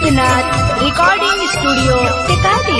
Siddhnath recording studio टिकाटी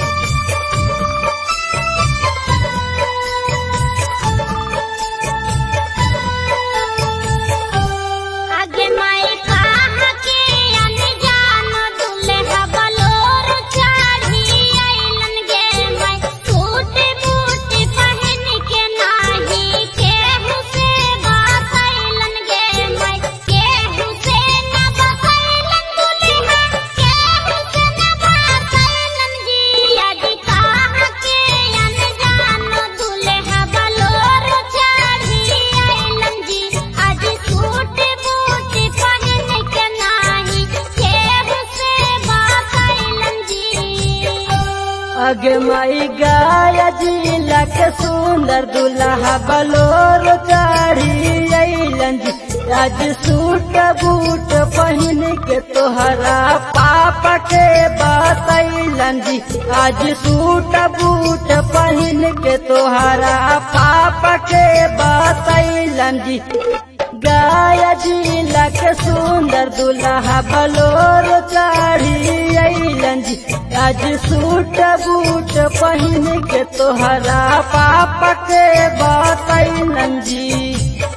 आगे माई कहा के अनजान दुल्हा बलोर चढ़ी अइलन गे माई सूट बूट पहन के नाही केहू से बसैलन गे माई केहू से न बसैलन दुल्हा केहू से न बसैलन जी आगे कहा के अनजान दुल्हा बलोर चढ़ी अइलन जी आज सूट बूट पहन के नाही केहू से बसैलन जी अगे माई गाया जिला के सुंदर दुल्हा बलोर चढ़ी अइलन जी आज सूट बूट पहिन के तोहरा पापा के बतैलन जी आज सूट बूट पहिन के तोहरा पापा के बतैलन जी गाया जिला के सुंदर दुल्हा बलोर चढ़ी अइलन जी आज सूट बूट पहिन के तोहरा पापा के बतैलन जी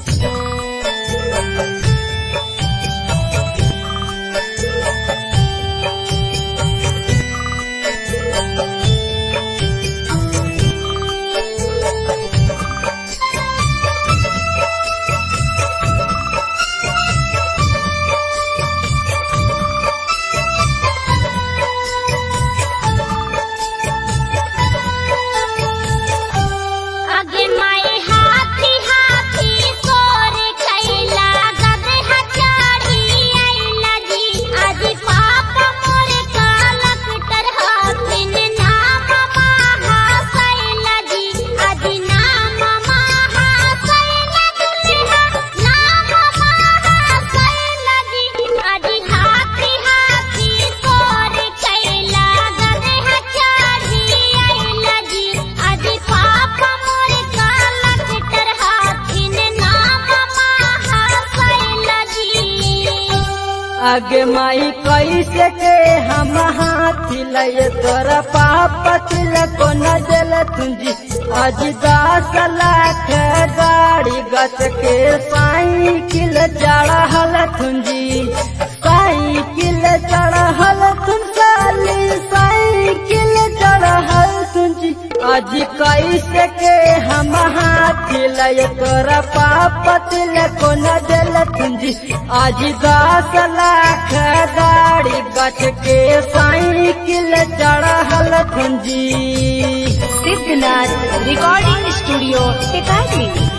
आगे माई हाथी हाथी सोर कैला गदहा चढ़ी अइला जी आज पापा मोर कलकटर हाथिन नाम महा सैला जी आज नाम महा सैला दुल्हा नाम महा सैला जी आज हाथी हाथी सोर कैला गदहा चढ़ी अइला जी आज पापा मोर कलकटर हाथिन नाम महा सैला जी आगे माई कैसे के हम हाथी लय तोरा पापा तिलक न दिल तुंजी आज दस लाख गाड़ी गच के साइकिल चढ़ल तुंजी साइकिल चढ़ल तुम साली साइकिल चढ़ल तुंजी आज कैसे के हम हाथी लय तोरा पापा तिलक न दिल तुंजी आज दस लाख गाड़ी गच के साइकिल चढ़ल तुंजी सिद्धनाथ रिकॉर्डिंग स्टूडियो टिकाटी